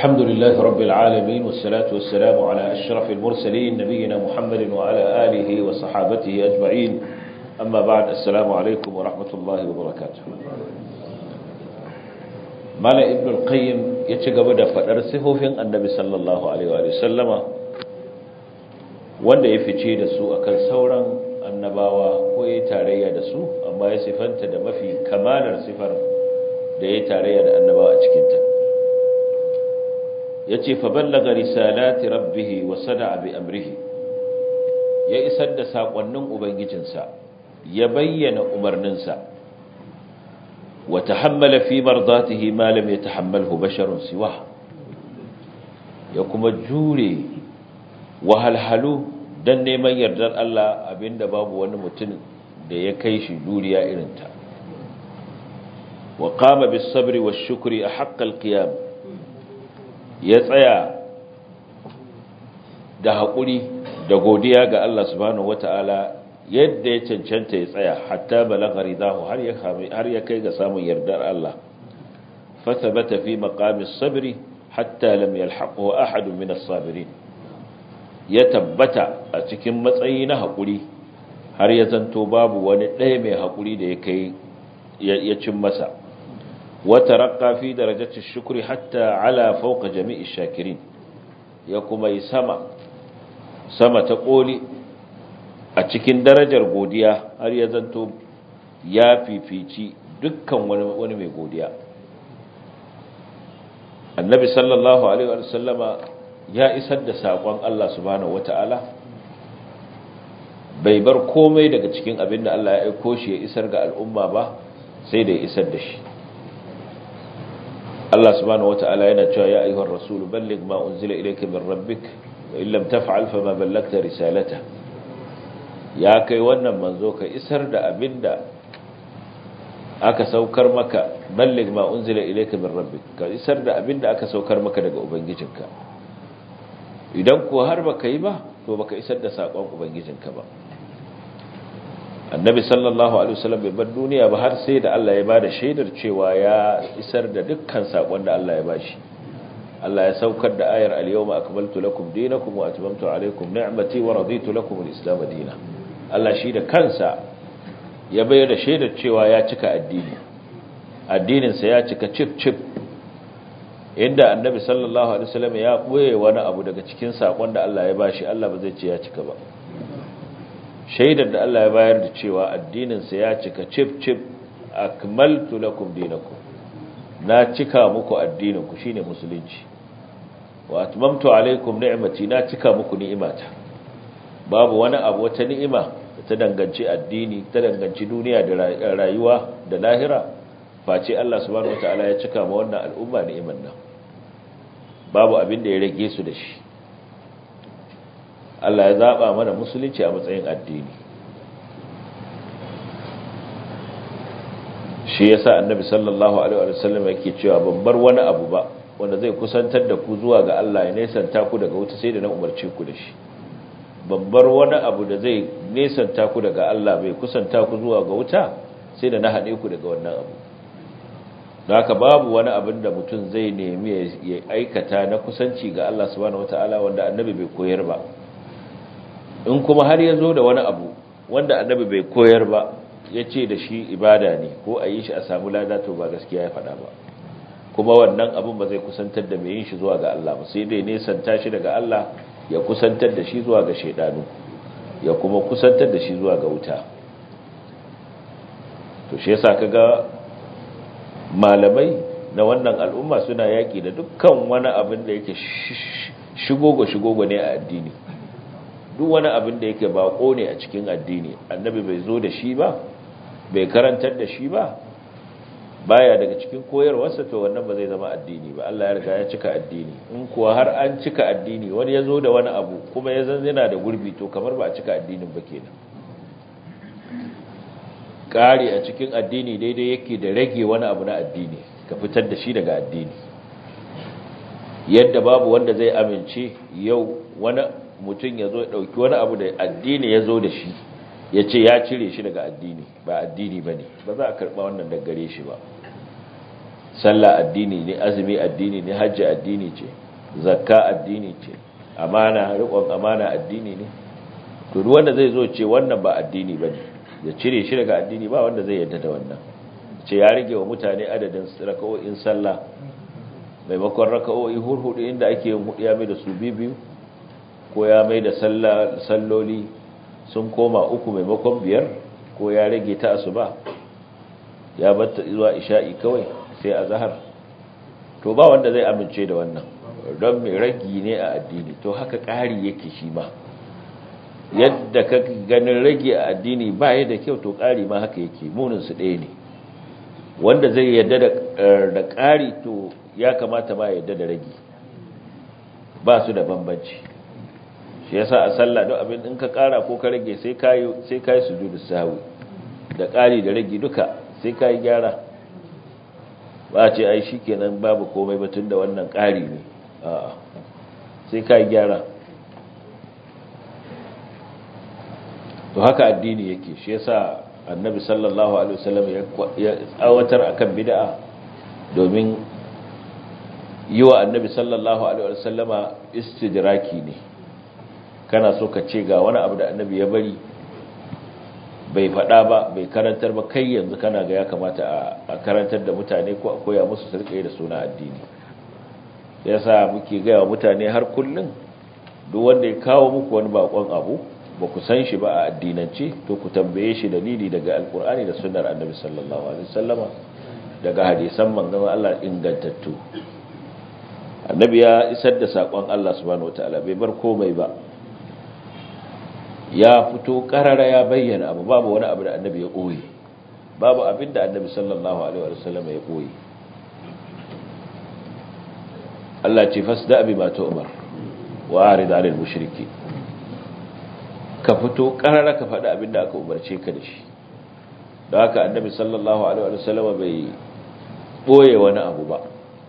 الحمد لله رب العالمين والصلاة والسلام على أشرف المرسلين نبينا محمد وعلى آله وصحابته أجمعين أما بعد السلام عليكم ورحمة الله وبركاته مالا ابن القيم يتشغب دفع رسفوفين النبي صلى الله عليه وآله وسلم wanda ya fice da su akan sauran annabawa ko ya tarayya da su amma ya sifanta da mafi kamalar sifar da ya tarayya da annabawa a cikinta ya ce fa ballaga risalati rabbihi wa sada'a bi amrihi ya isar da saƙonnin ubangijinsa ya bayyana umarninsa wa tahammala fi mardatihi ma lam yatahammalhu basharun siwa ya kuma jure wahalhalu dan neman yardar Allah abinda babu wani mutum da ya kai shi juriya irinta wa qama bis sabri wash shukri ahqqa al qiyam ya tsaya da haƙuri da godiya ga Allah subhanahu wata'ala yadda ya cancanta ya tsaya hatta balagha ridahu har ya har ya kai ga samun yardar Allah fa thabata fi maqamis sabri hatta lam yalhaqhu ahad min as-sabirin ya tabbata a cikin matsayi na haƙuri har ya zanto babu wani ɗaya mai haƙuri da ya kai ya cin masa wata raƙa fi darajacin shukuri hatta ala fauka jami'i shakirin ya kuma yi sama sama ta ƙoli a cikin darajar godiya har ya zanto ya fifici dukkan wani mai godiya annabi sallallahu alaihi wa sallama ya isar da saƙon Allah subhanahu wata'ala bai bar komai daga cikin abin da Allah ya aiko shi ya isar ga al'umma ba sai da ya isar da shi Allah subhanahu wata'ala yana cewa ya ayyuhar rasulu balligh ma unzila ilayka min rabbik wa in lam taf'al fama ballagta risalata ya kai wannan manzo ka isar da abin da aka saukar maka balligh ma unzila ilayka min rabbik ka isar da abin da aka saukar maka daga ubangijinka idan ko har baka yi ba to baka isar da sakon ubangijinka ba annabi sallallahu alaihi wasallam bai bar duniya ba har sai da Allah ya bada shaidar cewa ya isar da dukkan sakon da Allah ya bashi Allah ya saukar da ayar al-yawma akmaltu lakum dinakum wa atmamtu alaykum ni'mati wa raditu lakum al-islam dinan Allah shi da kansa ya bayar da shaidar cewa ya cika addini addinin sa ya cika cip cip inda annabi sallallahu alaihi wasallam ya boye wani abu daga cikin sakon da Allah ya bashi Allah ba zai ce ya cika ba shaidar da Allah ya bayar da cewa addinin sa ya cika chip chip akmaltu lakum dinakum na cika muku addinin ku shine musulunci wa atmamtu alaikum ni'mati na cika muku ni'imata babu wani abu wata ni'ima ta danganci addini ta danganci duniya da rayuwa da lahira face Allah subhanahu wataala ya cika ma wannan al'umma ni'imar nan babu abin da ya rage su da shi Allah ya zaba mana musulunci a matsayin addini shi yasa annabi sallallahu alaihi wa sallam yake cewa ban bar wani abu ba wanda zai kusantar da ku zuwa ga Allah ya nesanta ku daga wuta sai da na umarce ku da shi ban bar wani abu da zai nesanta ku daga Allah bai kusanta ku zuwa ga wuta sai da na haɗe ku daga wannan abu da haka babu wani abin da mutum zai nemi ya aikata na kusanci ga Allah subhanahu wata'ala wanda annabi bai koyar ba in kuma har ya zo da wani abu wanda annabi bai koyar ba ya ce da shi ibada ne ko a yi shi a samu lada to ba gaskiya ya faɗa ba kuma wannan abin ba zai kusantar da mai yin shi zuwa ga Allah ba sai dai nesanta shi daga Allah ya kusantar da shi zuwa ga shaidanu ya kuma kusantar da shi zuwa ga wuta to shi yasa kaga malamai na wannan al'umma suna yaƙi da dukkan wani abin da yake shigogo-shigogo ne a addini duk wani abin da yake bako ne a cikin addini annabi bai zo da shi ba bai karantar da shi ba baya daga cikin koyarwarsa to wannan ba zai zama addini ba Allah ya riga ya cika addini in kuwa har an cika addini wani ya zo da wani abu kuma ya zan yana da gurbi to kamar ba a cika addinin ba kenan ƙari a cikin addini daidai yake da rage wani abu na addini ka fitar da shi daga addini yadda babu wanda zai amince yau wani mutum ya zo ya ɗauki wani abu da addini ya zo da shi ya ce ya cire shi daga addini ba addini ba ne ba za a karɓa wannan daggare shi ba sallah addini ne azumi addini ne hajji addini ce zakka addini ce amana riƙon amana addini ne to duk wanda zai zo ce wannan ba addini bane ya cire shi daga addini ba wanda zai yarda da wannan ce ya rage wa mutane adadin raka'o'in sallah maimakon raka'o'i hurhudu inda ake yin hudu ya mai da su biyu ko ya mai da salloli sun koma uku maimakon biyar ko ya rage ta asuba ya batta zuwa isha'i kawai sai a zahar to ba wanda zai amince da wannan don mai ragi ne a addini to haka ƙari yake shi ma yadda ka ganin rage a addini ba ya da kyau to ƙari ma haka yake muninsu ɗaya ne wanda zai yadda da ƙari to ya kamata ma yadda da rage ba su da bambanci shi yasa a sallah don abin in ka ƙara ko ka rage sai kayi sai kayi sujudu sahwi da ƙari da rage duka sai kayi gyara ba ce ai shikenan babu komai ba tunda wannan ƙari ne a'a sai kayi gyara to haka addini yake shi yasa annabi sallallahu alaihi wasallam ya tsawatar akan bid'a domin yi wa annabi sallallahu alaihi wasallama istidraki ne kana so ka ce ga wani abu da annabi ya bari bai faɗa ba bai karantar ba kai yanzu kana ga ya kamata a karantar da mutane ko a koya musu su rika da suna addini yasa muke gaya wa mutane har kullum duk wanda ya kawo muku wani bakon abu ba ku san shi ba a addinance to ku tambaye shi dalili daga alkur'ani da sunnar annabi sallallahu alaihi wasallama daga hadisan manzon Allah ingantattu annabi ya isar da sakon Allah subhanahu wataala bai bar komai ba ya fito karara ya bayyana abu babu wani abu da annabi ya koyi babu abin da annabi sallallahu alaihi wasallama ya koyi Allah ce fasda bi ma tu'mar wa arid 'anil mushriki ka fito karara ka faɗi abin da aka umarce ka da shi da haka annabi sallallahu alaihi wasallama bai boye wani abu ba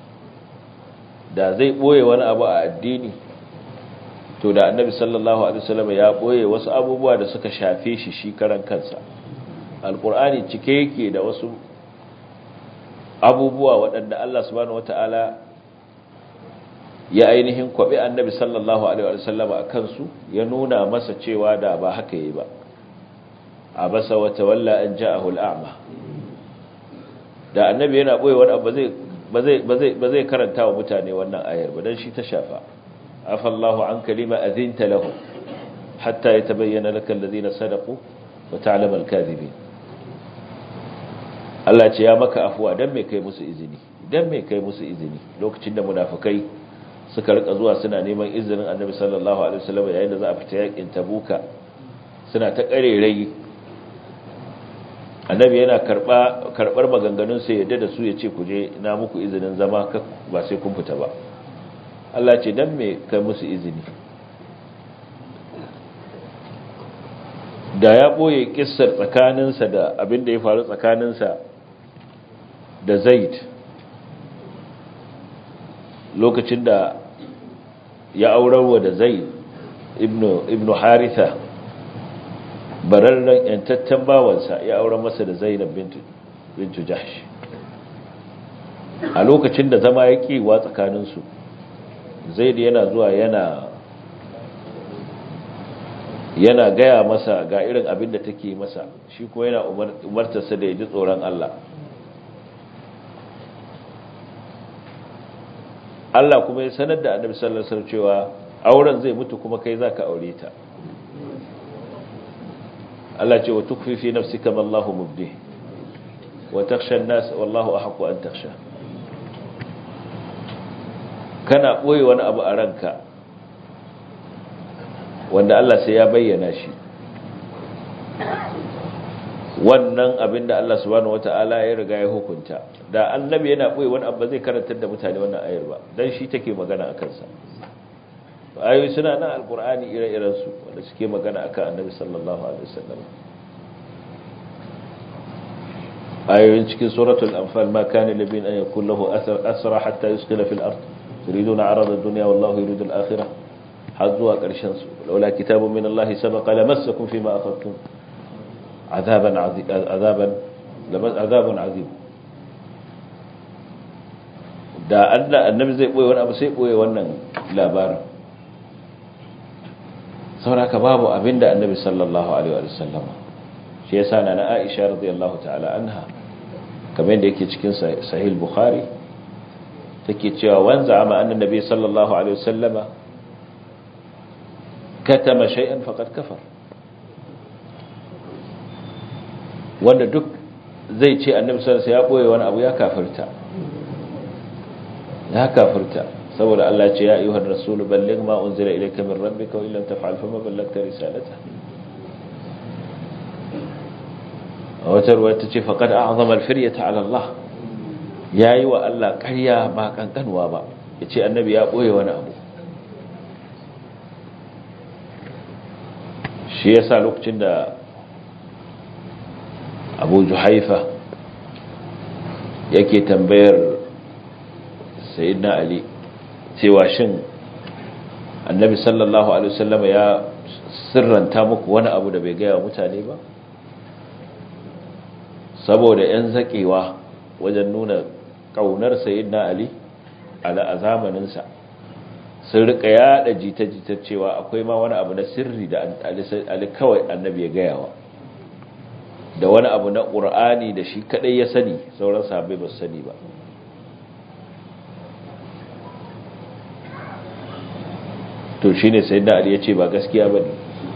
da zai boye wani abu a addini to da annabi sallallahu alaihi wasallam ya boye wasu abubuwa da suka shafe shi shi karan kansa alqur'ani cike yake da wasu abubuwa waɗanda Allah subhanahu wataala ya ainihin kwabe annabi sallallahu alaihi wasallam a kansu ya nuna masa cewa da ba haka yi ba abasa wa tawalla an ja'ahu al'ama da annabi yana boye wani abu zai ba zai ba zai karanta wa mutane wannan ayar ba dan shi ta shafa عفى الله عنك لما أذنت لهم حتى يتبين لك الذين صدقوا وتعلم الكاذبين Allah ce ya maka afuwa dan me kai musu izini dan me kai musu izini lokacin da munafikai suka rika zuwa suna neman izinin Annabi sallallahu alaihi wasallam yayin da za a fita yakin Tabuka suna ta karerai Annabi yana karba karbar maganganun sai yadda da su yace ku je na muku izinin zama ba sai kun fita ba Allah ce dan me kai musu izini da ya boye kissar tsakaninsa da abin da ya faru tsakaninsa da Zaid lokacin da ya aurarwa da Zaid ibnu ibnu Haritha bararren yantattan bawansa ya aurar masa da Zainab bintu bintu Jahsh a lokacin da zama ya kewa tsakaninsu zaid yana zuwa yana yana gaya masa ga irin abin da take masa shi kuma yana umartarsa da ya ji tsoron Allah Allah kuma ya sanar da annabi sallallahu alaihi wasallam cewa auren zai mutu kuma kai zaka aure ta Allah ce wa tukfi fi nafsika ma Allahu mubdi wa takhsha an-nas wallahu ahqqu an takhsha kana ɓoye wani abu a ranka wanda Allah sai ya bayyana shi wannan abin da Allah subhanahu wata'ala ya riga ya hukunta da annabi yana ɓoye wani abu zai karantar da mutane wannan ayar ba dan shi take magana a kansa ayoyi suna nan alkur'ani ire-iren su wanda suke magana akan annabi sallallahu alaihi wasallam ayoyin cikin suratul anfal ma kana libin an yakul lahu asra hatta yusqila fil ard تريدون عرض الدنيا والله يريد الآخرة حظوا قرشن لولا كتاب من الله سبق لمسكم فيما أخذتم عذابا عذابا عذاب عظيم da Allah annabi zai boye wani abu sai boye wannan labarin sauraka babu abinda annabi sallallahu alaihi wa sallama shi yasa na Aisha radiyallahu ta'ala anha kamar da yake cikin sahih bukhari take cewa wanza ama annan nabi sallallahu alaihi wa sallama katama shay'an faqad kafar wanda duk zai ce annabi sallallahu alaihi ya boye wani abu ya kafirta ya kafirta saboda Allah ce ya ayyuhar rasul balligh ma unzila ilayka min rabbika wa illam taf'al fama ballagta risalata wata ruwa ta ce faqad a'zama al-firyata 'ala Allah yayi wa Allah ƙarya ba kankanwa ba yace annabi ya boye wani abu shi yasa lokacin da Abu Juhaifa yake tambayar Sayyidina Ali cewa shin Annabi sallallahu alaihi wasallam ya sirranta muku wani abu da bai gaya mutane ba saboda yan zakewa wajen nuna kaunar Sayyidina Ali a zamaninsa sun rika yada jita-jita cewa akwai ma wani abu na sirri da Ali kawai Annabi ya gaya wa da wani abu na ƙur'ani da shi kaɗai ya sani sauran sahabbai ba su sani ba to shi ne sai da ya ce ba gaskiya ba ne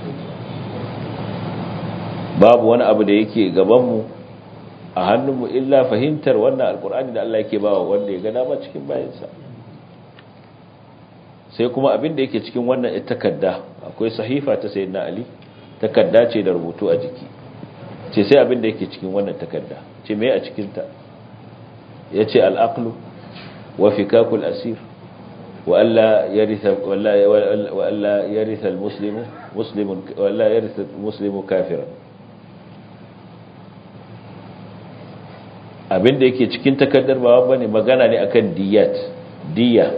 babu wani abu da yake gabanmu a hannunmu illa fahimtar wannan alƙur'ani da Allah yake ba wa wanda ya gada ba cikin bayansa sai kuma abin da yake cikin wannan takarda akwai sahifa ta sayyidina ali takarda ce da rubutu a jiki ce sai abin da yake cikin wannan takarda ce me a cikinta ya ce al'aqlu wa fikakul asir wa alla yaritha wa alla yaritha al-muslimu muslimun wa alla yaritha al-muslimu kafiran abin da yake cikin takardar ba bane magana ne akan diyat diya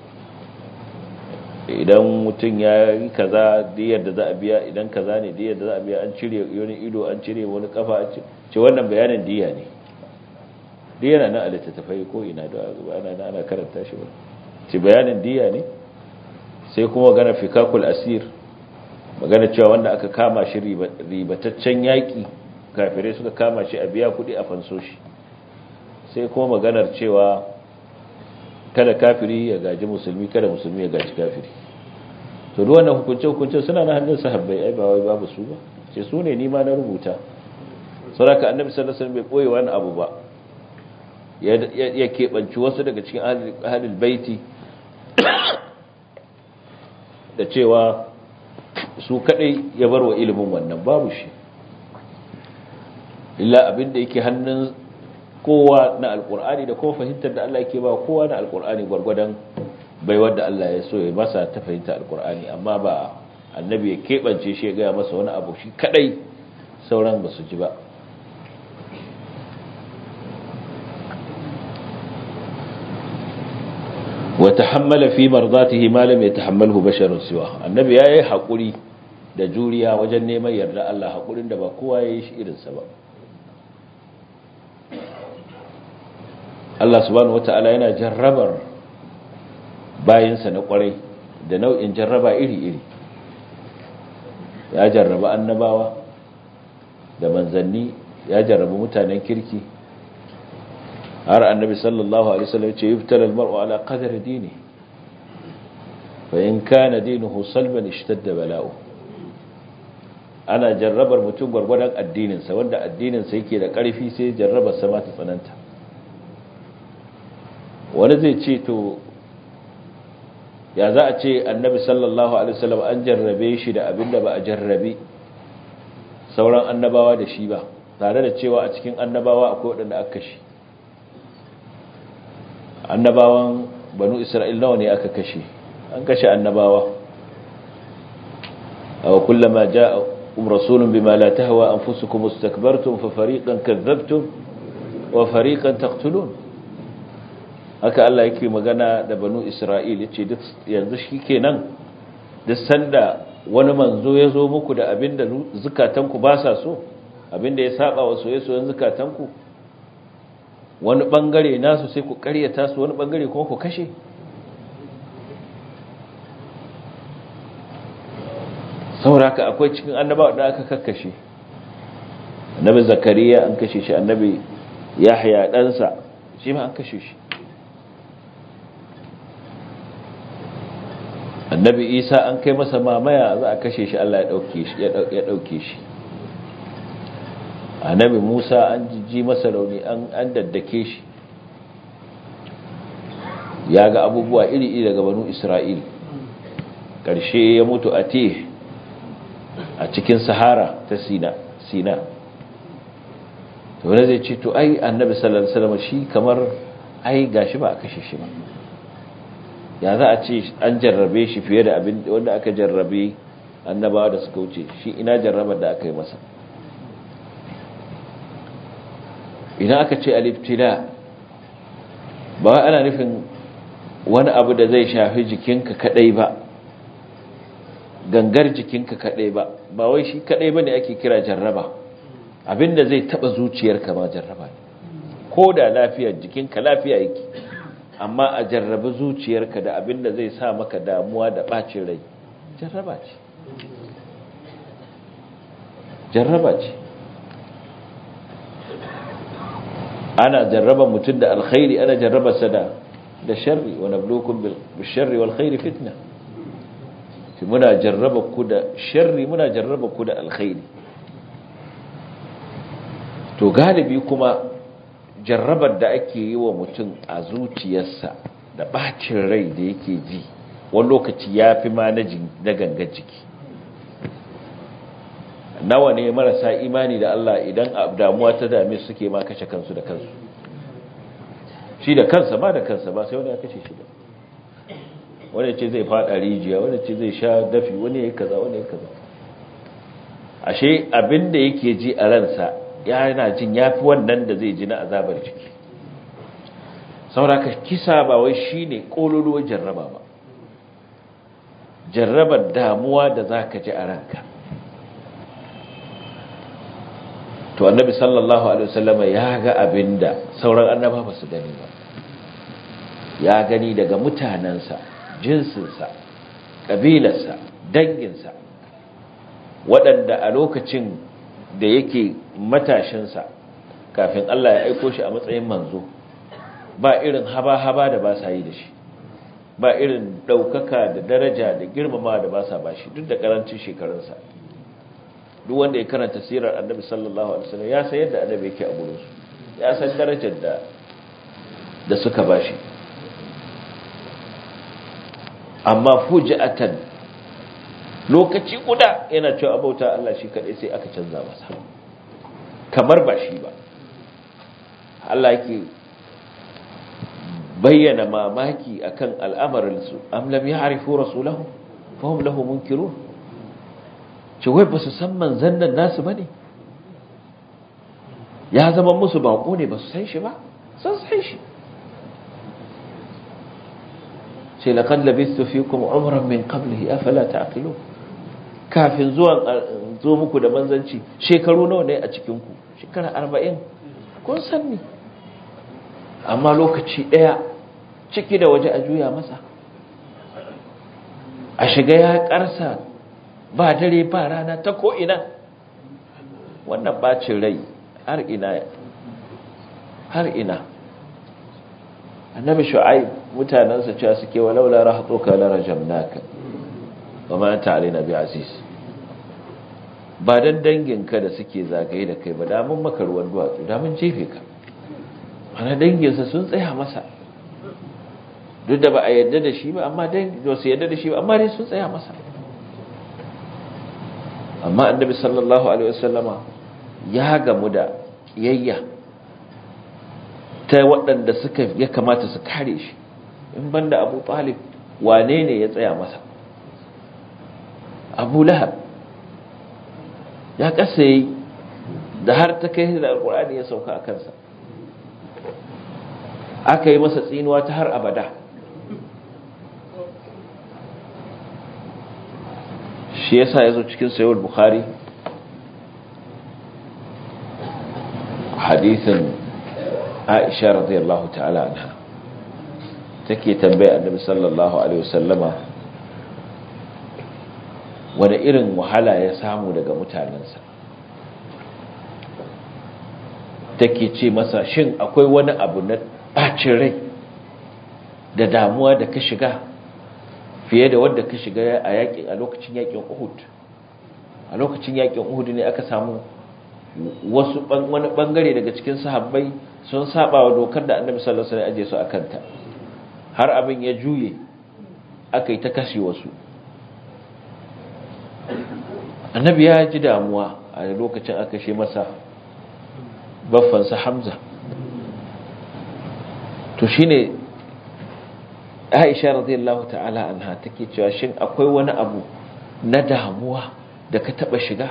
idan mutum ya yi kaza diyar da za a biya idan kaza ne diyar da za a biya an cire wani ido an cire wani kafa an ce wannan bayanin diya ne diya na nan a littattafai ko ina da ana ana karanta shi ba ce bayanin diya ne sai kuma magana fikakul asir magana cewa wanda aka kama shi ribataccen yaƙi kafirai suka kama shi a biya kuɗi a fanso shi sai kuma maganar cewa kada kafiri ya gaji musulmi kada musulmi ya gaji kafiri to duk wannan hukunce hukunce suna na hannun sahabbai ai ba wai babu su ba ce su ne ni ma na rubuta saboda annabi sallallahu alaihi wasallam bai boye wani abu ba ya keɓanci wasu daga cikin ahlul baiti da cewa su kadai ya bar wa ilimin wannan babu shi illa abinda yake hannun kowa na alkur'ani da kuma fahimtar da Allah yake ba kowa na alkur'ani gwargwadon bai wadda Allah ya so ya masa ta fahimta alkur'ani amma ba annabi ya keɓance shi ya gaya masa wani abu shi kadai sauran ba su ji ba wa tahammala fi mardatihi ma lam yatahammalhu basharun siwa annabi yayi hakuri da juriya wajen neman yarda Allah hakurin da ba kowa yayi shi irin sa ba Allah subhanahu wata'ala yana jarrabar bayinsa na kwarai da nau'in jarraba iri-iri ya jarraba annabawa da manzanni ya jarraba mutanen kirki har annabi sallallahu alaihi wasallam ya ce yuftala almar'u ala qadri dini fa in kana dinuhu salban ishtadda bala'u ana jarrabar mutum gwargwadon addininsa wanda addininsa yake da ƙarfi sai jarrabar sama ta tsananta wani zai ce to ya za a ce annabi sallallahu alaihi wasallam an jarrabe shi da abinda ba a jarrabe sauran annabawa da shi ba tare da cewa a cikin annabawa akwai waɗanda aka kashe annabawan banu isra'il nawa ne aka kashe an kashe annabawa aw kullama jaa rasulun bima la tahwa anfusukum istakbartum fa fariqan kadhabtum wa fariqan taqtulun haka Allah yake magana da banu Isra'il yace duk yanzu shikenan duk sanda wani manzo ya zo muku da abinda zukatanku ba sa so abinda ya saba wa soyayyen zukatanku wani bangare nasu sai ku karyata su wani bangare kuma ku kashe sauraka akwai cikin annabawa da aka kakkashe annabi zakariya an kashe shi annabi yahya ɗansa shi ma an kashe shi annabi isa an kai masa mamaya za a kashe shi allah ya ɗauke shi annabi musa an jijji masa rauni an daddake shi ya ga abubuwa iri-iri daga banu isra'il ƙarshe ya mutu a te a cikin sahara ta sina sina to wani zai ce to ai annabi sallallahu alaihi wasallam shi kamar ai gashi ba a kashe shi ba ya za a ce an jarrabe shi fiye da abin wanda aka jarrabe annabawa da suka wuce shi ina jarrabar da aka yi masa idan aka ce aliftila ba ana nufin wani abu da zai shafi jikinka kadai ba gangar jikinka kadai ba ba wai shi kadai bane ake kira jarraba abinda zai taba zuciyarka ma jarraba ne ko da lafiyar jikinka lafiya yake amma a jarrabi zuciyarka da abinda zai sa maka damuwa da bacin rai jarraba ce jarraba ce ana jarraba mutum da alkhairi ana jarraba sa da da sharri wa nabluukum bil sharri wal khairi fitna shi muna jarraba ku da sharri muna jarraba ku da alkhairi to galibi kuma jarrabar da ake yi wa mutum a zuciyarsa da bacin rai da yake ji wani lokaci ya fi ma na gangan jiki nawa ne marasa imani da Allah idan damuwa ta dame suke ma kashe kansu da kansu shi da kansa ba da kansa ba sai wani ya kashe shi ba wani ce zai fada rijiya wani ce zai sha dafi wani ya yi kaza wani ya kaza ashe abinda yake ji a ransa yana jin yafi wannan da zai ji na azabar ciki sauraka kisa ba wai shine kololuwar jarraba ba jarrabar damuwa da zaka ji a ranka to annabi sallallahu alaihi wasallam ya ga abinda sauran annaba ba su gani ba ya gani daga mutanansa jinsinsa kabilarsa danginsa waɗanda a lokacin da yake matashinsa kafin Allah ya aiko shi a matsayin manzo ba irin haba-haba da ba sa yi da shi ba irin ɗaukaka da daraja da girmama da ba sa ba shi duk da ƙarancin shekarunsa duk wanda ya karanta sirar annabi sallallahu alaihi wasallam ya san yadda annabi yake a gurinsu ya san darajar da da suka ba shi amma fuji'atan lokaci guda yana cewa abauta Allah shi kadai sai aka canza masa kamar ba shi ba Allah yake bayyana mamaki akan al'amarin su am lam ya'rifu rasulahu fa hum lahu munkirun ce wai ba su san manzon nan nasu bane ya zama musu bako ne ba su san shi ba sun san shi ce laqad labistu fikum umran min qablihi afala ta'qilun kafin zuwan zo muku da manzanci shekaru nawa ne a cikin ku shekara 40 kun san ni amma lokaci daya ciki da waje a juya masa a shiga ya karsa ba dare ba rana ta ko ina wannan bacin rai har ina har ina annabi shu'aib mutanansa cewa suke walaula rahatuka la rajamnaka wama anta alaina bi aziz ba dan danginka da suke zagaye da kai ba da mun maka ruwan duwatsu da mun jefe ka ana danginsa sun tsaya masa duk da ba a yadda da shi ba amma dan ba su yadda da shi ba amma dai sun tsaya masa amma annabi sallallahu alaihi wasallama ya gamu da kiyayya ta waɗanda suka ya kamata su kare shi in banda abu talib wane ne ya tsaya masa abu lahab ya kasa yi da har ta kai da alkur'ani ya sauka a kansa aka yi masa tsinuwa ta har abada shi yasa ya zo cikin sayar bukhari hadithin aisha radiyallahu ta'ala anha take tambaya annabi sallallahu alaihi wasallama wani irin wahala ya samu daga mutanensa take ce masa shin akwai wani abu na ɓacin rai da damuwa da ka shiga fiye da wadda ka shiga a yakin a lokacin yakin Uhud a lokacin yakin Uhud ne aka samu wasu wani bangare daga cikin sahabbai sun saba wa dokar da Annabi sallallahu alaihi wasallam aje su akanta har abin ya juye aka yi ta kashe wasu Annabi ya ji damuwa a lokacin aka she masa baffansa Hamza to shine Aisha radiyallahu ta'ala anha take cewa shin akwai wani abu na damuwa da ka taba shiga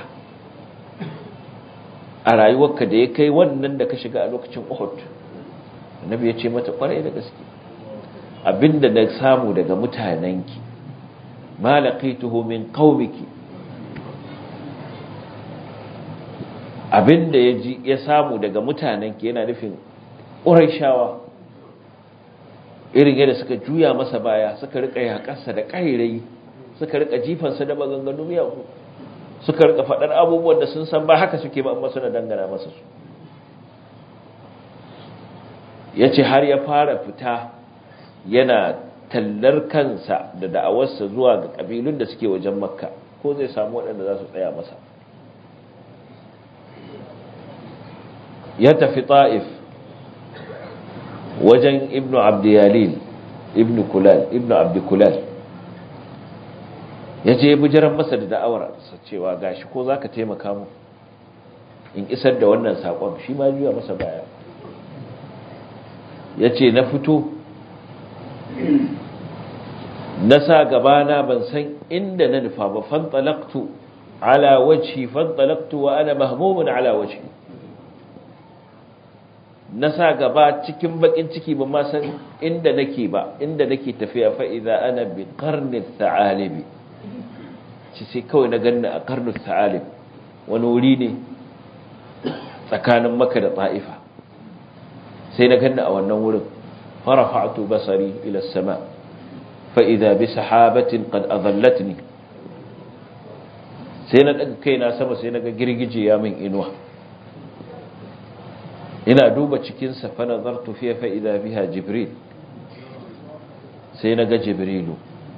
a rayuwarka da ya kai wannan da ka shiga a lokacin Uhud Annabi ya ce mata kwarai da gaske abinda na samu daga mutanenki ma laqituhu min qaumiki abinda ya ji ya samu daga mutanenki yana nufin Qurayshawa irin yadda suka juya masa baya suka rika yakarsa da ƙairai suka rika jifansa da maganganu miyagu suka rika faɗar abubuwan da sun san ba haka suke ba amma suna dangana masa su ya ce har ya fara fita yana tallar kansa da da'awarsa zuwa ga ƙabilun da suke wajen makka ko zai samu waɗanda za su tsaya masa ya tafi ta'if wajen ibnu abdiyalil ibnu kulal ibnu abdikulal ya je bujiran masa da da'awar sa cewa gashi ko zaka taimaka mu in isar da wannan sakon shi ma juya masa baya yace na fito na sa gabana ban san inda na nufa ba fantalaqtu ala wajhi fantalaqtu wa ana mahmumun ala wajhi na sa gaba cikin bakin ciki ba ma san inda nake ba inda nake tafiya fa idza ana bi qarni thalibi ci sai kawai na ganna a qarni thalib wani wuri ne tsakanin makka da ta'ifa sai na ganna a wannan wurin farafa'tu basari ila as-sama fa idza bi sahabatin qad adallatni sai na daga kaina sama sai na ga girgije ya min inuwa ina duba cikinsa fa nazartu fiye fa idza biha jibril sai na ga jibrilu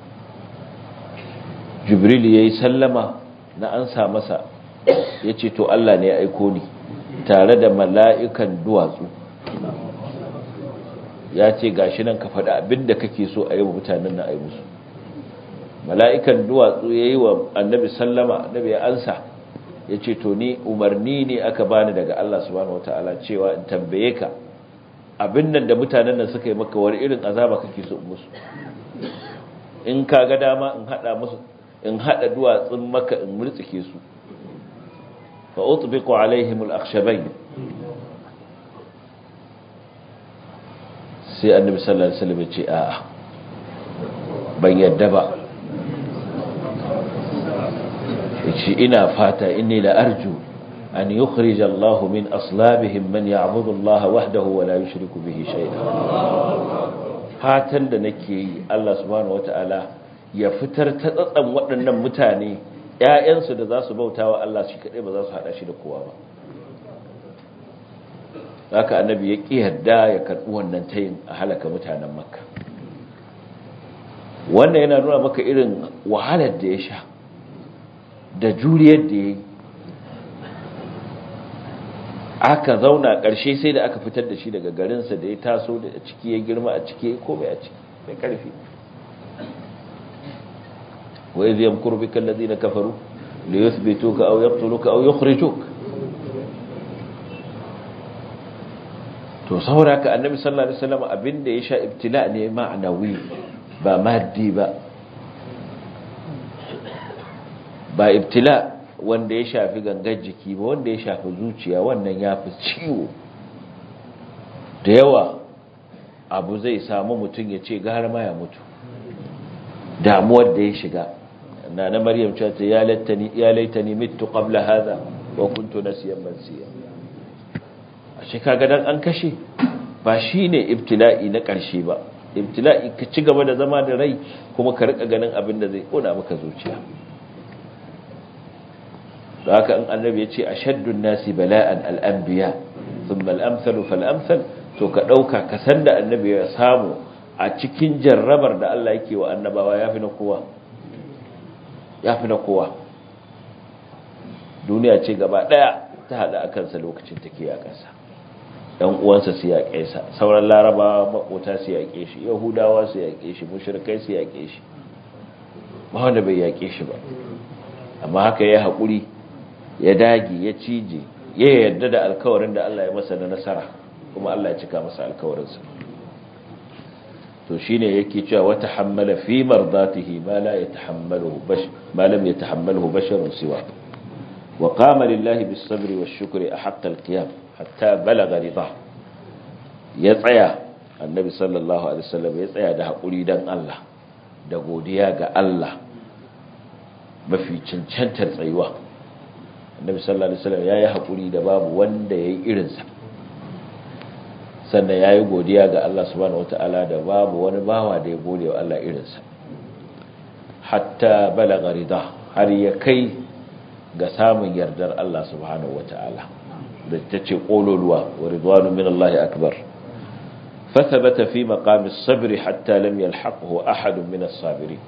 jibril yayi sallama na ansa masa yace to Allah ne ya aiko ni tare da mala'ikan duwatsu ya ce gashi nan ka faɗi abinda kake so a yi wa mutanen nan a yi musu mala'ikan duwatsu ya yi wa annabi sallama annabi ya ansa ya ce to ni umarni ne aka bani daga Allah subhanahu wataala cewa in tambaye ka abin nan da mutanen nan suka yi maka wani irin azaba kake so musu in ka ga dama in hada musu in hada duwatsun maka in murtsike su fa utbiqu alaihim al-akhshabayn sai annabi sallallahu alaihi wasallam ya ce a'a ban yadda ba yace ina fata inni la arju an yukhrij Allah min aslabihim man ya'budu Allah wahdahu wa la yushriku bihi shay'a fatan da nake yi Allah subhanahu wataala ya fitar ta tsatsan waɗannan mutane ƴaƴansu da za su bautawa Allah shi kadai ba za su hada shi da kowa ba haka annabi ya ƙi yarda ya karɓi wannan tayin a halaka mutanen makka wannan yana nuna maka irin wahalar da ya sha da juriyar da ya yi aka zauna ƙarshe sai da aka fitar da shi daga garinsa da ya taso da ciki ya girma a ciki ya komai a ciki mai ƙarfi wai zai yamkuru bi kallazi na kafaru da ya zubito ka au yaktuluka au yukhrijuk to saboda haka annabi sallallahu alaihi wasallam abinda ya sha ibtila ne ma'anawi ba maddi ba ba ibtila wanda ya shafi gangar jiki ba wanda ya shafi zuciya wannan ya fi ciwo da yawa abu zai samu mutum ya ce gara ma ya mutu damuwar da ya shiga na na maryam cewa ta ya laitani ya laitani mitu qabla hadha wa kuntu nasiyan mansiya a shi kaga dan an kashe ba shine ibtila'i na ƙarshe ba ibtila'i ka ci gaba da zama da rai kuma ka rika ganin abin da zai kona maka zuciya da haka in annabi ya ce ashaddun nasi bala'an al'anbiya thumma al-amsalu fal-amsal to ka dauka ka san da annabi ya samu a cikin jarrabar da Allah yake wa annabawa yafi na kowa yafi na kowa duniya ce gaba daya ta hada akan sa lokacin take a kansa dan uwansa su yaƙe sa sauran larabawa makota su yaƙe shi yahudawa su yaƙe shi mushrikai su yaƙe shi ba wanda bai yaƙe shi ba amma haka ya haƙuri ya dage ya cije ya yarda da alkawarin da Allah ya masa na nasara kuma Allah ya cika masa alkawarinsa to shine yake cewa wata hammala fi mardatihi ma la yatahammaluhu bash ma lam yatahammaluhu basharun siwa wa qama lillahi bis sabri wash shukri ahqqa al qiyam hatta balagha ridha ya tsaya annabi sallallahu alaihi wasallam ya tsaya da hakuri dan Allah da godiya ga Allah mafi cancantar tsayuwa annabi sallallahu alaihi wasallam yayi hakuri da babu wanda yayi irinsa sannan yayi godiya ga Allah subhanahu wataala da babu wani bawa da ya gode wa Allah irinsa hatta balagha rida har ya kai ga samun yardar Allah subhanahu wataala da tace kololuwa wa ridwanu min Allah akbar فثبت في مقام الصبر حتى لم يلحقه أحد من الصابرين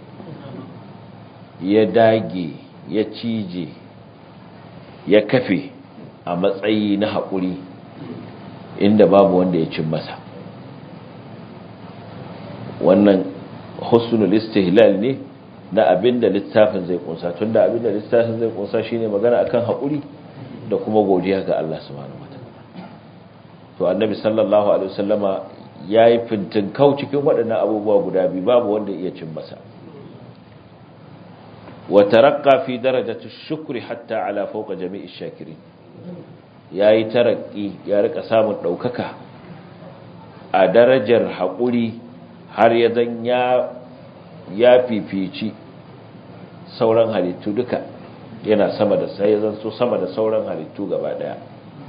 يداجي يتيجي ya kafe a matsayi na haƙuri inda babu wanda ya cin masa wannan husnul istihlal ne na abinda littafin zai kunsa tunda abinda littafin zai kunsa shine magana akan haƙuri da kuma godiya ga Allah subhanahu wataala to annabi sallallahu alaihi wasallama yayi fintin kau cikin waɗannan abubuwa guda biyu babu wanda ya cin masa وترقى في درجة الشكر حتى على فوق جميع الشاكرين yayi tarakki ya rika samun daukaka a darajar haƙuri har ya zan ya ya fifici sauran halittu duka yana sama da sai ya zan so sama da sauran halittu gaba daya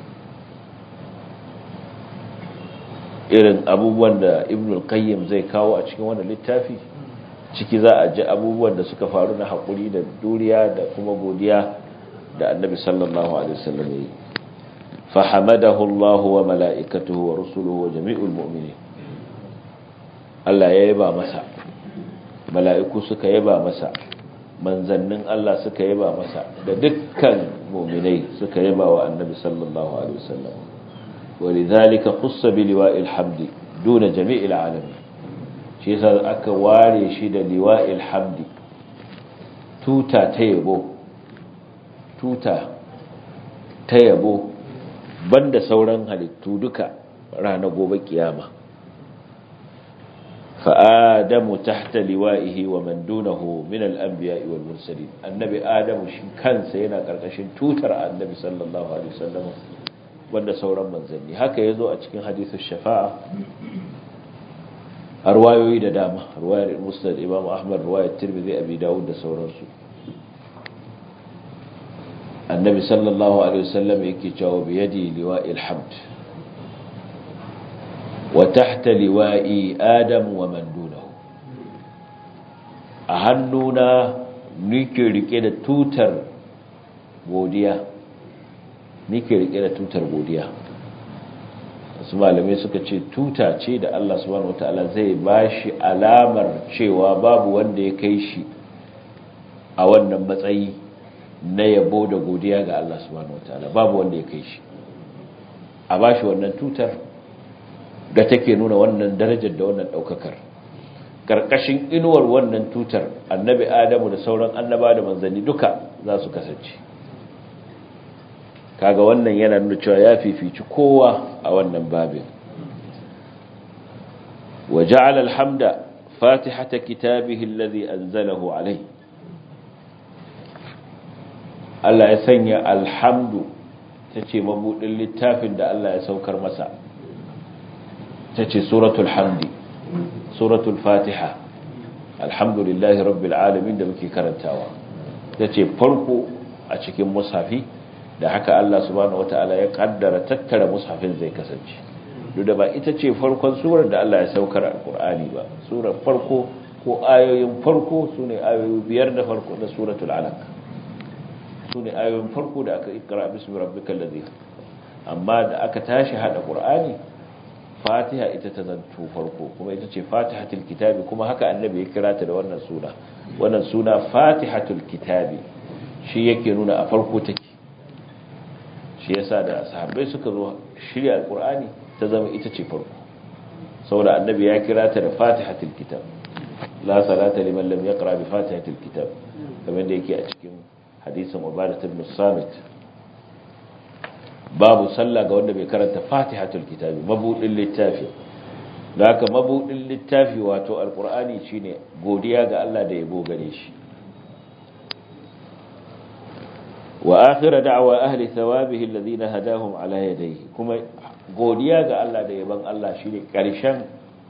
irin abubuwan da ibnul qayyim zai kawo a cikin wannan littafi ciki za a ji abubuwan da suka faru na haƙuri da duriya da kuma godiya da annabi sallallahu alaihi wasallam yi fahamadahu Allah wa mala'ikatuhu wa rusuluhu wa jami'ul mu'minin Allah ya yaba masa mala'iku suka yaba masa manzannin Allah suka yaba masa da dukkan mu'minai suka yaba wa annabi sallallahu alaihi wasallam ولذلك خص بلواء الحمد دون جميع العالمين shi yasa aka ware shi da liwa'il hamdi tuta ta yabo tuta ta yabo banda sauran halittu duka ranar gobe kiyama فآدم تحت لوائه ومن دونه من الأنبياء والمرسلين النبي آدم كان سينا قرقشين توتر النبي صلى الله عليه وسلم wanda sauran manzanni haka yazo a cikin hadisin shafa'a a ruwayoyi da dama ruwayar musnad imam ahmad ruwayar tirmidhi abi dawud da sauransu annabi sallallahu alaihi wasallam yake cewa bi yadi liwa'il hamd wa tahta liwa'i adam wa man dunahu a hannuna nike rike da tutar godiya nike rike da tutar godiya wasu malamai suka ce tuta ce da Allah subhanahu wataala zai bashi alamar cewa babu wanda ya kai shi a wannan matsayi na yabo da godiya ga Allah subhanahu wataala babu wanda ya kai shi a bashi wannan tutar da take nuna wannan darajar da wannan daukakar karkashin inuwar wannan tutar annabi adamu da sauran annaba da manzanni duka za su kasance kaga wannan yana nuna cewa ya fifici kowa a wannan babin wa ja'ala alhamda fatihata kitabihi alladhi anzalahu alayhi Allah ya sanya alhamdu tace mabudin littafin da Allah ya saukar masa tace suratul hamdi suratul fatiha alhamdulillahi rabbil alamin da muke karantawa tace farko a cikin mushafi da haka Allah subhanahu wataala ya kaddara tattara mushafin zai kasance duk da ba ita ce farkon surar da Allah ya saukar alqur'ani ba surar farko ko ayoyin farko sune ayoyi biyar da farko na suratul alaq sune ayoyin farko da aka ikra bismi rabbikal ladhi amma da aka tashi hada qur'ani fatiha ita ta zanto farko kuma ita ce fatihatul kitabi kuma haka annabi ya kira ta da wannan suna wannan suna fatihatul kitabi shi yake nuna a farko take shi yasa da sahabbai suka zo shirya alqur'ani ta zama ita ce farko saboda annabi ya kira ta da fatihatul kitab la salata liman lam yaqra bi fatihatul kitab kamar da yake a cikin hadisin ubadah ibn samit babu sallah ga wanda bai karanta fatihatul kitabi mabudin littafi da haka mabudin littafi wato alqur'ani shine godiya ga Allah da yabo gare shi wa akhir da'wa ahli thawabihi alladhina hadahum ala yadayhi kuma godiya ga Allah da yaban Allah shine karshen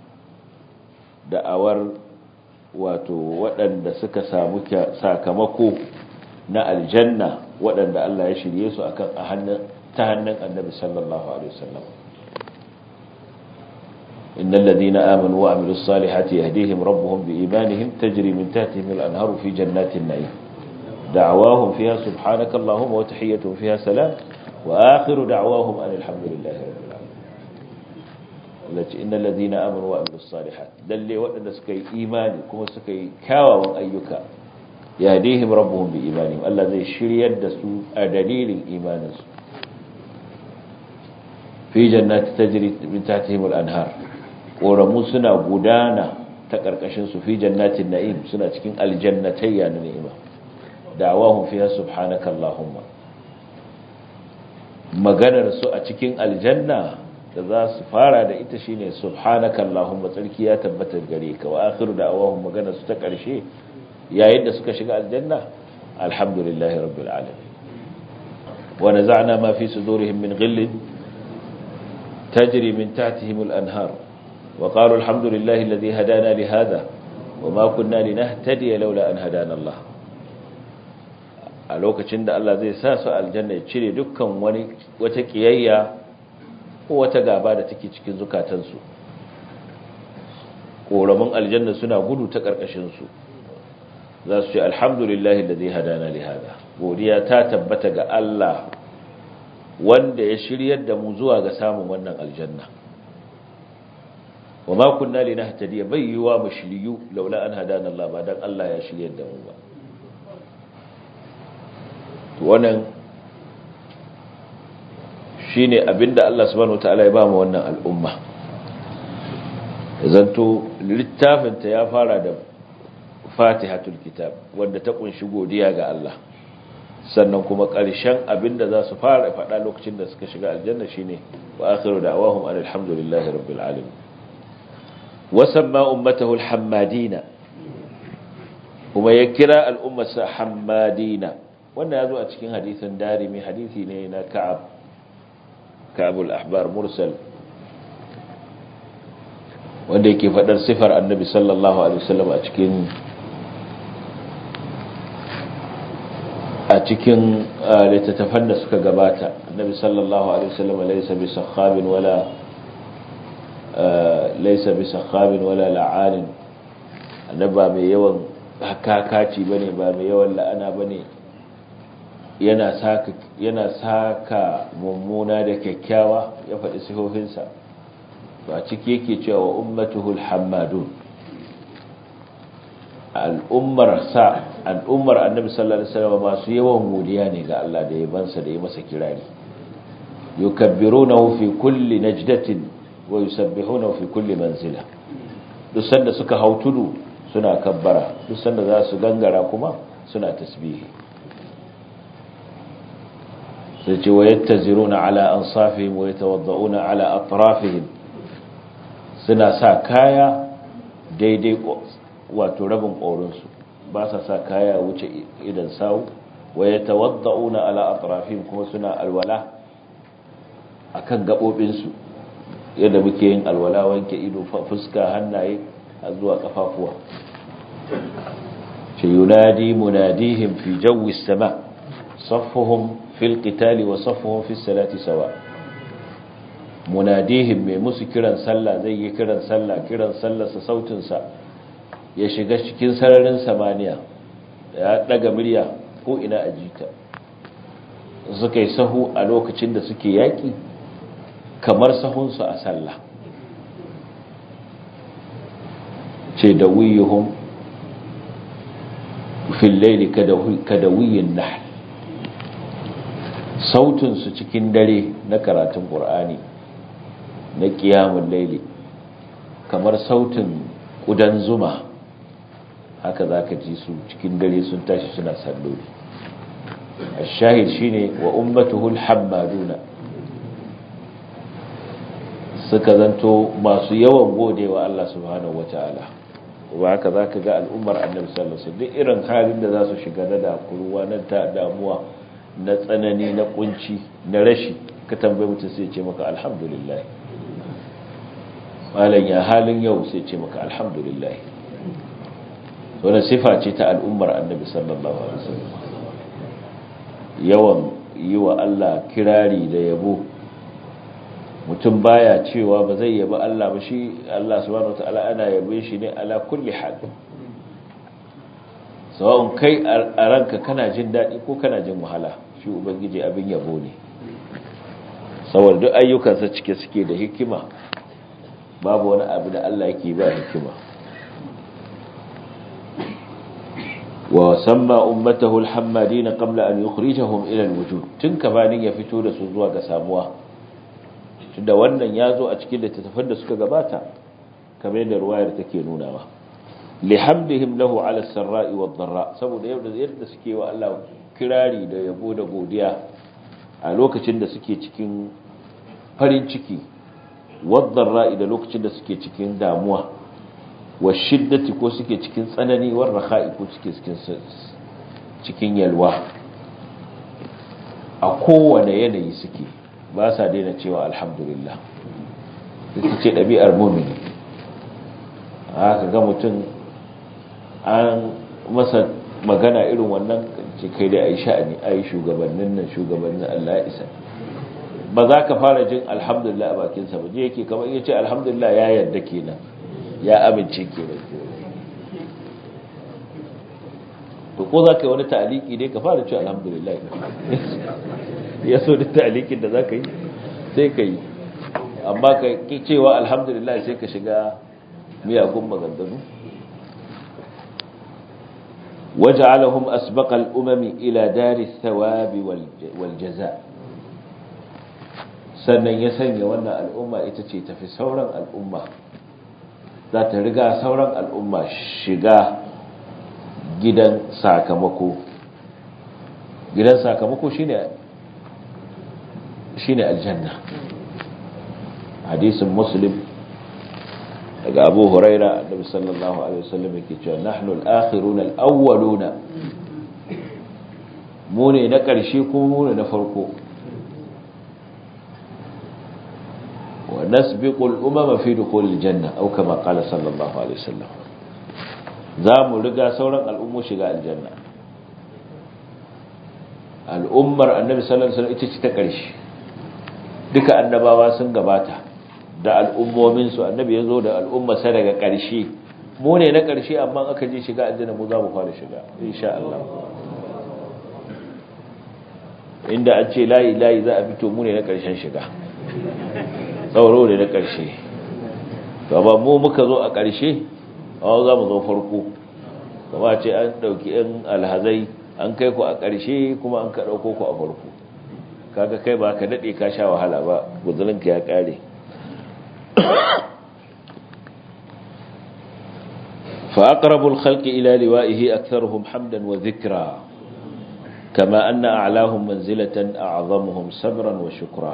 da'awar wato waɗanda suka samu sakamako na aljanna waɗanda Allah ya shirye su akan a hannun ta hannun annabi sallallahu alaihi wasallam innal ladina amanu wa amilus salihati yahdihim rabbuhum biimanihim tajri min tahtihim al-anharu fi jannatin na'im da'awahum fiha subhanaka allahumma wa tahiyyatuhum fiha salam wa akhiru da'awahum alhamdulillahi rabbil alamin lati innal ladina amanu wa amilus salihati lalle waɗanda suka yi imani kuma suka yi kyawawan ayyuka yahdihim rabbuhum biimanihim Allah zai shiryar da su a dalilin imaninsu fi jannati tajri min tahtihim al-anhar koramu suna gudana ta karkashin su fi jannatin na'im suna cikin aljannatayya na ni'ima da'awahum fiha subhanaka allahumma maganar su a cikin aljanna da za su fara da ita shine subhanaka allahumma tsarki ya tabbata gare ka wa akhiru da'awahum maganar su ta karshe yayin da suka shiga aljanna alhamdulillahi rabbil alamin wa naza'na ma fi sudurihim min ghillin تجري من تحتهم الأنهار وقالوا الحمد لله الذي هدانا لهذا وما كنا لنهتدي لولا أن هدانا الله a lokacin da Allah zai sa su aljanna ya cire dukkan wani wata kiyayya ko wata gaba da take cikin zukatansu ƙoramin aljanna suna gudu ta ƙarƙashinsu za su ce alhamdulillahi da zai hadana li hada godiya ta tabbata ga Allah wanda ya shiryar da mu zuwa ga samun wannan aljanna wa ma kunna linahtadiya bai yiwa mu shiryu laula an hadana Allah ba dan Allah ya shiryar da mu ba to wannan shine abinda Allah subhanahu wataala ya ba mu wannan al'umma zanto littafin ta ya fara da Fatihatul Kitab wanda ta kunshi godiya ga Allah sannan kuma ƙarshen abinda za su fara faɗa lokacin da suka shiga aljanna shine wa akhiru da'wahum alhamdulillahi rabbil alamin wasamma ummatahu alhammadina kuma ya kira al'ummarsa hammadina wannan ya zo a cikin hadisin darimi hadisi ne na ka'ab ka'abul ahbar mursal wanda yake faɗar sifar annabi sallallahu alaihi wasallam a cikin a cikin littattafan da suka gabata annabi sallallahu alaihi wasallam laysa bi sakhabin wala laysa bi sakhabin wala la'anin annabi ba mai yawan hakakaci bane ba mai yawan la'ana bane yana saka yana saka mummuna da kyakkyawa ya faɗi sifofinsa to a ciki yake cewa ummatuhul hammadun al'ummar sa al'ummar annabi sallallahu alaihi wasallam masu yawan godiya ne ga Allah da yabansa da ya masa kirari yukabbirunahu fi kulli najdatin wa yusabbihunahu fi kulli manzila duk sanda suka hau tudu suna kabbara duk sanda za su gangara kuma suna tasbihi sai ce wa yattaziruna ala ansafihim wa yatawadda'una ala atrafihim suna sa kaya daidai wato rabin ƙorinsu ba sa sa kaya wuce idan sawu wa ya tawadda'una ala atrafihim kuma suna alwala akan gabobinsu yadda muke yin alwala wanke ido fuska hannaye har zuwa kafafuwa ce yunadi munadihim fi jawi sama saffuhum fil qitali wa saffuhum fi salati sawa munadihim mai musu kiran sallah zai yi kiran sallah kiran sallarsa sautinsa ya shiga cikin sararin samaniya ya daga murya ko ina a jita suka yi sahu a lokacin da suke yaƙi kamar sahunsu a sallah ce da wiyuhum fil laili kadawiyin nahl sautinsu cikin dare na karatun ƙur'ani na ƙiyamun laili kamar sautin ƙudan zuma haka za ka ji su cikin dare sun tashi suna salloli a shahid shi ne wa ummatuhul hammaduna suka zanto masu yawan godewa Allah subhanahu wa ta'ala ba haka za ka ga al'ummar annabi sallallahu alaihi duk irin halin da za su shiga na dakuruwa na damuwa na tsanani na kunci na rashi ka tambayi mutum sai ce maka alhamdulillah malam ya halin yau sai ce maka alhamdulillah wannan sifa ce ta al'ummar annabi sallallahu alaihi wasallam yawan yi wa Allah kirari da yabo mutum baya cewa ba zai yabi Allah ba shi Allah subhanahu wataala ana yabe shi ne ala kulli hal sawa'un kai a ranka kana jin daɗi ko kana jin wahala shi ubangiji abin yabo ne saboda duk ayyukansa cike suke da hikima babu wani abu da Allah yake ba hikima wa samma ummatahu alhammadin qabla an yukhrijahum ila alwujud tun kabanin ya fito da su zuwa ga samuwa tunda wannan ya zo a cikin littattafan da suka gabata kamar yadda ruwayar take nunawa lihamdihim lahu ala sarra'i wad dharra saboda yadda yadda suke wa Allah kirari da yabo da godiya a lokacin da suke cikin farin ciki wad dharra'i da lokacin da suke cikin damuwa wa shiddati ko suke cikin tsanani war rakha'i ko suke cikin cikin yalwa a kowane yanayi suke ba sa daina cewa alhamdulillah ita ce ɗabi'ar mumini haka ga mutum an masa magana irin wannan ce kai da ai sha'ani ai shugabannin nan shugabannin Allah ya isa ba za ka fara jin alhamdulillah a bakinsa ba je yake kamar iya ce alhamdulillah ya yarda kenan ya amince kenan to ko za ka yi wani ta'aliki dai ka fara ce alhamdulillah ya so da ta'alikin da za ka yi sai ka yi amma ka ki cewa alhamdulillah sai ka shiga miyagun maganganu وجعلهم أسبق الأمم إلى دار الثواب والجزاء sannan ya sanya wannan al'umma ita ce tafi sauran al'umma za ta riga sauran al'umma shiga gidan sakamako gidan sakamako shine shine aljanna hadisin muslim daga abu huraira annabi sallallahu alaihi wasallam yake cewa nahnu al-akhiruna al-awwaluna mu ne na ƙarshe kuma mu ne na farko wa nasbiqu al-umama fi dukhul al-janna aw kama qala sallallahu alaihi wasallam za mu riga sauran al'ummu shiga aljanna al'ummar annabi sallallahu alaihi wasallam ita ce ta ƙarshe duka annabawa sun gabata da al'ummominsu annabi ya zo da al'ummarsa daga ƙarshe mu ne na ƙarshe amma aka je shiga aljanna mu za mu fara shiga insha Allah inda an ce layi layi za a fito mu ne na ƙarshen shiga tsauro ne na ƙarshe gaba mu muka zo a ƙarshe amma za mu zo farko kama ce an ɗauki 'yan alhazai an kai ku a ƙarshe kuma an ka ɗauko ku a farko kaga kai ba ka daɗe ka sha wahala ba guzurinka ya ƙare فأقرب الخلق إلى لوائه أكثرهم حمدا وذكرا كما أن أعلاهم منزلة أعظمهم صبرا وشكرا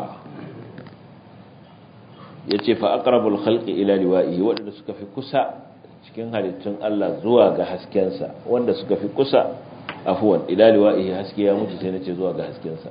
yace fa aqrabul khalqi ila liwa'ihi wanda suka fi kusa cikin halittun Allah zuwa ga haskensa wanda suka fi kusa afwan ila liwa'ihi haske ya mutu sai nace zuwa ga haskensa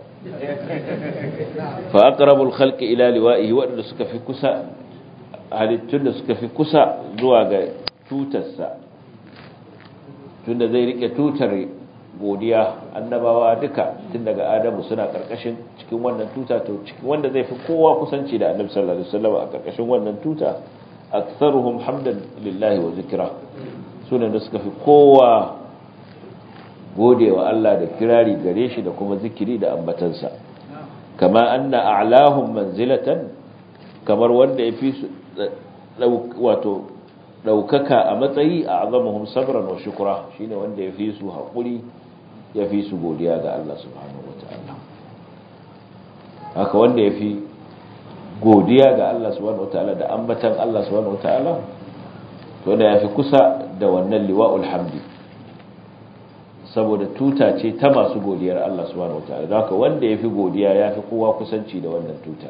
fa aqrabul khalqi ila liwa'ihi wanda suka fi kusa halittun da suka fi kusa zuwa ga tutarsa tunda zai rike tutar godiya annabawa duka tun daga adamu suna karkashin cikin wannan tuta to cikin wanda zai fi kowa kusanci da annabi sallallahu alaihi wasallam a karkashin wannan tuta aktharuhum hamdan lillahi wa zikra sunan da suka fi kowa godewa Allah da kirari gare shi da kuma zikiri da ambatansa kama anna a'lahum manzilatan kamar wanda ya fi su wato daukaka a matsayi a azamuhum sabran wa shukra shine wanda ya fi su haƙuri ya fi su godiya ga Allah subhanahu wataala haka wanda ya fi godiya ga Allah subhanahu wataala da ambatan Allah subhanahu wataala to da ya fi kusa da wannan liwa'ul hamdi saboda tuta ce ta masu godiyar Allah subhanahu wataala don haka wanda ya fi godiya ya fi kowa kusanci da wannan tuta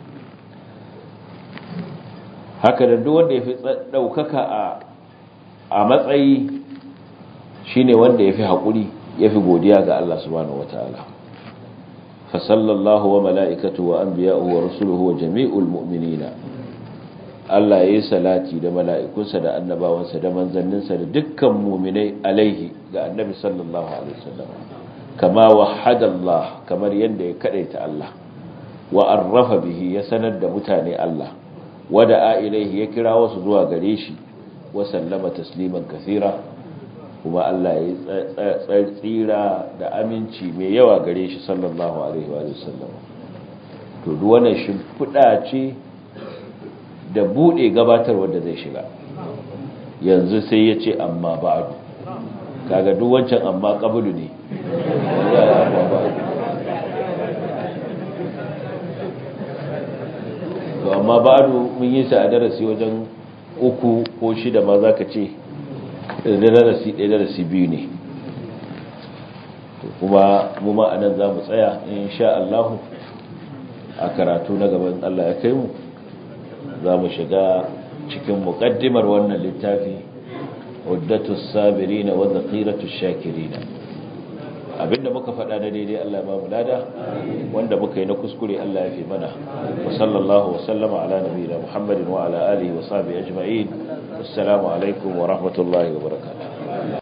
haka da duk wanda ya fi ɗaukaka a matsayi shine wanda ya fi haƙuri ya fi godiya ga Allah subhanahu wa ta'ala fasallallahu wa mala'ikatu wa an biya wa rasuluhu wa jami'ul mu'minina Allah ya yi salati da mala'ikunsa da annabawansa da manzanninsa da dukkan muminai alaihi ga annabi sallallahu alaihi wasallam kama wahada Allah kamar yadda ya kadaita Allah wa arrafa bihi ya sanar da mutane Allah wada a ilaihi ya kira wasu zuwa gare shi wa sallama tasliman kathira kuma Allah ya tsira da aminci mai yawa gare shi sallallahu alaihi wa sallam to duk wannan shimfiɗa ce da bude gabatar wanda zai shiga yanzu sai ya ce amma ba'du kaga duk wancan amma qablu ne to amma ba'du mun yi sa a darasi wajen uku ko shida ma zaka ce da darasi ɗaya darasi biyu ne kuma mu ma anan za mu tsaya insha Allah a karatu na gaban Allah ya kai mu za mu shiga cikin muƙaddimar wannan littafi uddatu sabirina wa zaqiratu shakirina abinda muka faɗa na daidai Allah ba mu lada wanda muka yi na kuskure Allah ya fi mana wa sallallahu wa sallama ala nabiyina Muhammadin wa ala alihi wa sahbihi ajma'in assalamu alaikum wa rahmatullahi wa barakatuh